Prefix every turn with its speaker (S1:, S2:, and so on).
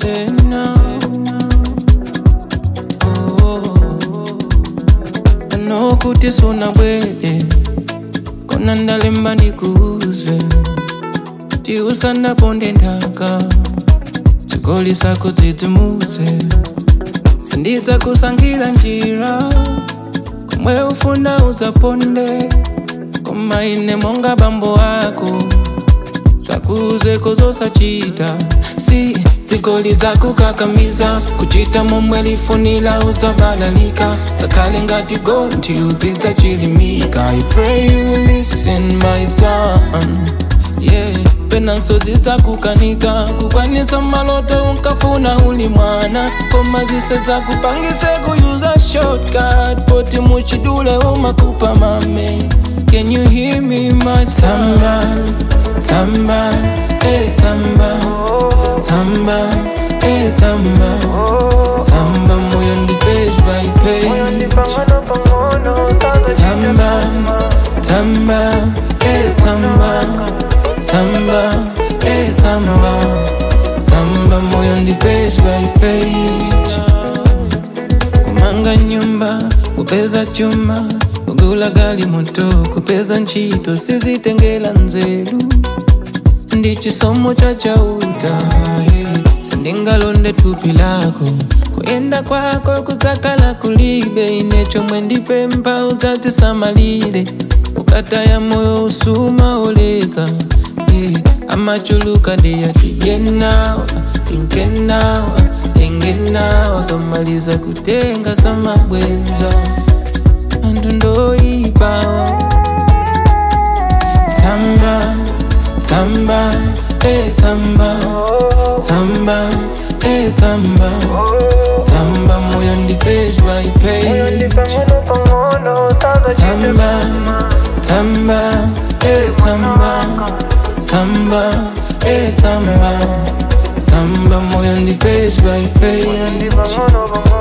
S1: say no. Oh, I know kuti suna bwele kona ndalemba ndikuuze ti usanaponde nthaka zigoli zako dzidzimutse sindidza kusankhira njira komwe ufuna uzaponde koma ine monga bambo ako sakuzeko zosachita si zigoli zakukakamiza kuchita momwe lifunira uzabalalika sakhale ngati gonthi udzidza chilimika i pray you listen my son yeah penanso zidzakukanika kukwanisa maloto unkafuna uli mwana koma zise zakupangitse kuyuza shortcut poti muchidule umakupa mame can you hear me my samba samba eh samba samba eh samba samba moyo ndi page by page samba samba eh samba samba eh samba samba moyo ndi page by page kumanga nyumba kupeza chuma kugula gali moto kupeza ntchito sizitengera nzeru ndi chisomo cha chauta eh. sindingalonde thupi lako kuyenda kwako kudzakhala kulibe ine chomwe ndipempha udzatisamalire ukataya moyo usuma oleka eh. amachuluka ndiyati yenawa tinkenawa tengenawa kamaliza kutenga samabwenza anthu ndoyipawa samba samba eh samba samba eh samba samba moyo ndi page by page samba samba eh samba samba eh samba samba moyo ndi page by page